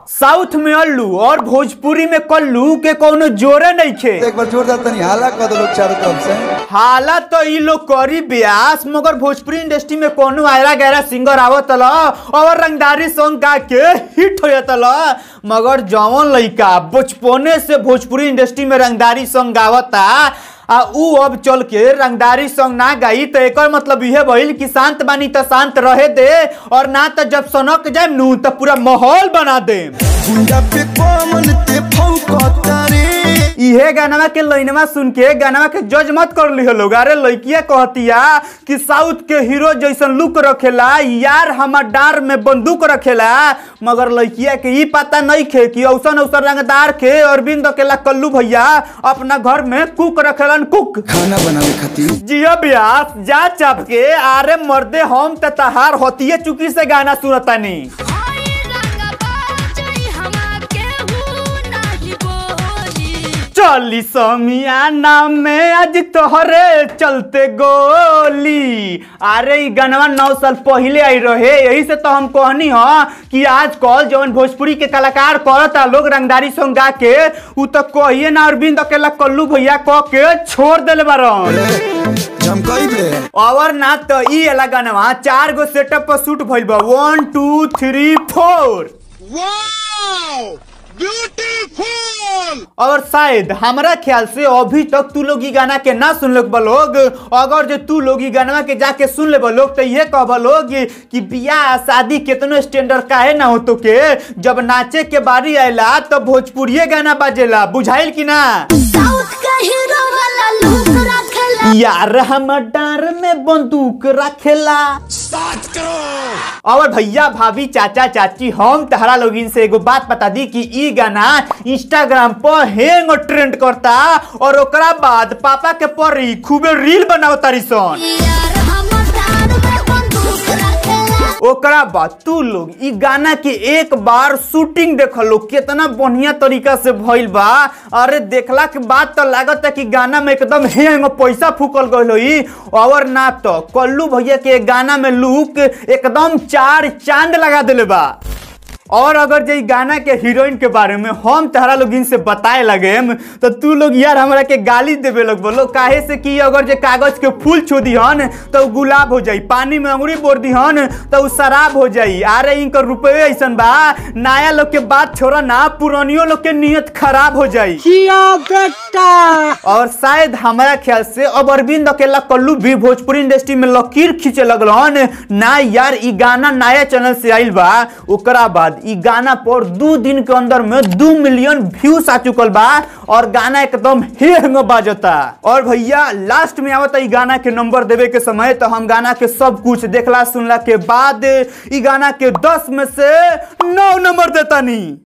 south में अल्लू और भोजपुरी में कल्लू के कोनो जोरे नहीं खे एक बार जोरदार तनी हाला कर दो लोग चारों तरफ से हालत तो ई लोग करी ब्यास मगर भोजपुरी इंडस्ट्री में कोनो आयरा गहरा सिंगर आवत ल और रंगदारी सॉन्ग गा के हिट हो जाता ल मगर जवन लइका बचपने से भोजपुरी इंडस्ट्री में रंगदारी सॉन्ग गावता आ ऊ अब चल के रंगदारी सॉन्ग ना गाई तो एकर मतलब इहे भइल कि शांत बानी तो शांत रहे दे और ना तो जब सनक जाए नू तो पूरा माहौल बना दे गुंडा पे कौन ते फौकता रे इहे गानवा के लाइनवा सुन के गानवा के जज मत कर लिहो लोग अरे लड़किया कहतिया कि साउथ के हीरो जैसन लुक रखेला यार हमार डार में बंदूक रखेला मगर लड़किया के ई पता नहीं खे कि औसन औसन रंगदार के अरविंद अकेला कल्लू भैया अपना घर में कुक रखेलन कुक खाना बनावे खातिर जिया ब्यास जा चाप के आरे मर्दे हम त तहार होतिए चुकी से गाना सुनतानी हाय रंग बाजई हमा केहू नाही बोली चली समियाना में आज तोहरे चलते गोली अरे ई गनवा नौ साल पहले आई रहे यही से तो हम कहनी ह कि आज कल जवन भोजपुरी के कलाकार करता लोग रंगदारी सॉन्ग गा के उ तो कहिए ना अरविंद अकेला कल्लू भैया कह के छोड़ देले बारन झमकई बे और ना तो ई वाला गनवा चार गो सेटअप पर शूट भइल बा वन टू थ्री फोर और शायद हमरा ख्याल से अभी तक तू लोग ई गाना के ना सुन लोग लोग अगर जो तू लोग ई गाना के जाके सुन ले लोग तो ये कह लोग कि बियाह शादी केतनो स्टैंडर्ड काहे ना हो तो के जब नाचे के बारी आयला तो भोजपुरिये गाना बाजेला बुझाइल कि ना साउथ का हीरो वाला लुक रखेला यार हम डार में बंदूक रखेला और भैया भाभी चाचा चाची हम तहरा लोगिन से एगो बात बता दी कि ई गाना इंस्टाग्राम पर हैंग ट्रेंड करता और ओकरा बाद पापा के परी खूबे रील बनाओ तारी सन यार हम डार में बंदूक रखेला ओकरा बाद तू लोग ई गाना के एक बार शूटिंग देख लो कितना बढ़िया तरीका से भइल बा अरे देखला के बाद तो लागत है कि गाना में एकदम हैंग पैसा फूकल गइल होई और ना तो कल्लू भैया के गाना में लुक एकदम चार चांद लगा देले बा और अगर जे ई गाना के हीरोइन के बारे में हम तहरा लोग इनसे बताए लगे तो तू लोग यार हमरा के गाली देवे लग बोलो काहे से कि अगर जे कागज के फूल छो दिहन तो उ गुलाब हो जाई पानी में अंगुरी बोर दिहन तो उ शराब हो जाई अरे इनकर रुपये ऐसन बा नया लोग के बात छोड़ा ना पुरानियों लोग के नियत खराब हो जाई और शायद हमारा ख्याल से अब अरविंद अकेला कल्लू भी भोजपुरी इंडस्ट्री में लकीर खींचे लगलन ना यार ई गाना नया चैनल से आइल बा ओकरा बाद ई गाना पर दू दिन के अंदर में दू मिलियन व्यूज आ चुकल बा और गाना एकदम हेंग बाजता और भैया लास्ट में आवता ई गाना के नंबर देवे के समय तो हम गाना के सब कुछ देखला सुनला के बाद ई गाना के 10 में से 9 नंबर देतानी